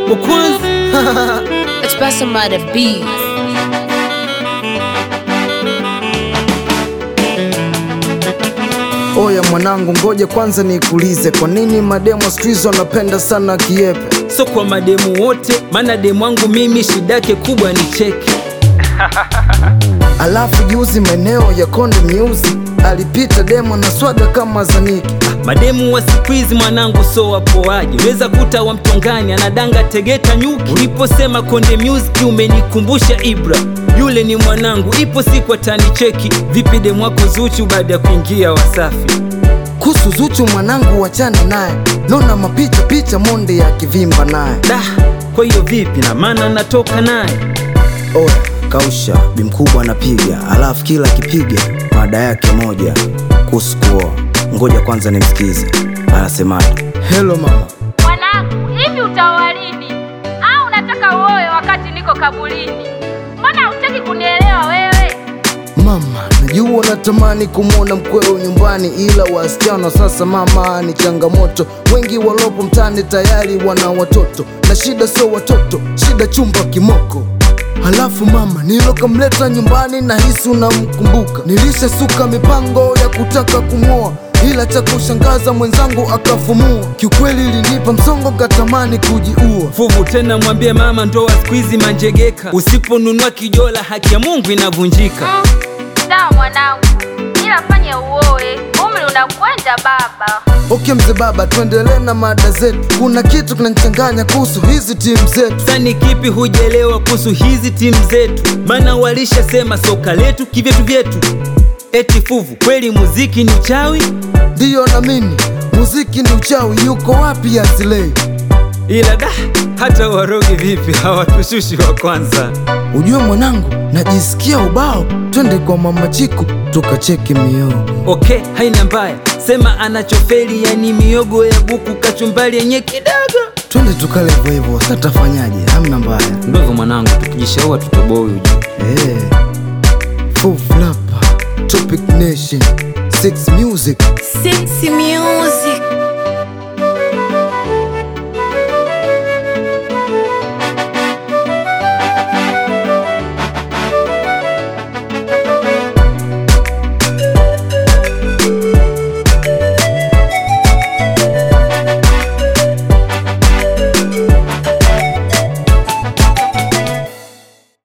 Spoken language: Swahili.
wa kwanza Express somebody beat. Oya mwanangu, ngoja kwanza nikuulize, kwa nini mademo siku hizi wanapenda sana kiepe? so kwa mademu wote, maana demu wangu mimi shida yake kubwa ni cheki. Alafu juzi maeneo ya Konde Music alipita demo na swaga kama Zaniki. Mademu wa siku hizi mwanangu, so wapoaji, unaweza kuta wa mtongani anadanga Tegeta nyuki. Uliposema Konde Music umenikumbusha Ibra, yule ni mwanangu, ipo siku atanicheki. Vipi demu wako Zuchu baada ya kuingia Wasafi? Kuhusu Zuchu mwanangu, wachana naye, naona mapicha picha monde ya kivimba naye. Da, kwa hiyo vipi na maana natoka naye Oya, kausha bimkubwa anapiga, alafu kila akipiga mada yake moja kuhusu kuoa. Ngoja kwanza nimsikize anasemaje. Hello mama, Mwanangu, hivi utaoa lini? Au unataka uoe wakati niko kabulini? Mbona hutaki kunielewa wewe? mama, najua natamani kumwona mkweo nyumbani, ila wasichana sasa mama ni changamoto. Wengi walopo mtani tayari wana watoto, na shida sio watoto, shida chumba kimoko. Halafu mama nilokamleta nyumbani na hisi unamkumbuka. Nilishasuka mipango ya kutaka kumwoa, ila cha kushangaza mwenzangu akafumua. Kiukweli ilinipa msongo, katamani kujiua. fuvu tena, mwambie mama ndoa siku hizi manjegeka, usiponunua kijola haki ya Mungu inavunjika. Mm, sawa mwanangu, ila fanye uoe, umri unakwenda baba. Okay mzee baba, tuendelee na mada zetu. Kuna kitu kinanichanganya kuhusu hizi timu zetu. Sani kipi hujelewa kuhusu hizi timu zetu? Maana walishasema soka letu kivyetu vyetu. Eti fuvu, kweli muziki ni uchawi? Ndiyo na mimi muziki ni uchawi, yuko wapi Asilei? Ila da, hata warogi vipi hawatushushi wa kwanza. Ujue mwanangu, najisikia ubao, twende kwa mama Chiku tukacheki miogo. Okay, haina mbaya, sema anachofeli, yani miogo ya buku, kachumbali yenye kidogo. Twende tukale hivyo hivyo, sasa tafanyaje? Hamna mbaya. Ndio hivyo mwanangu, tukijishaua tutoboi ujue. Eh. Full flapa, Topic Nation, Six Music. Sexy music.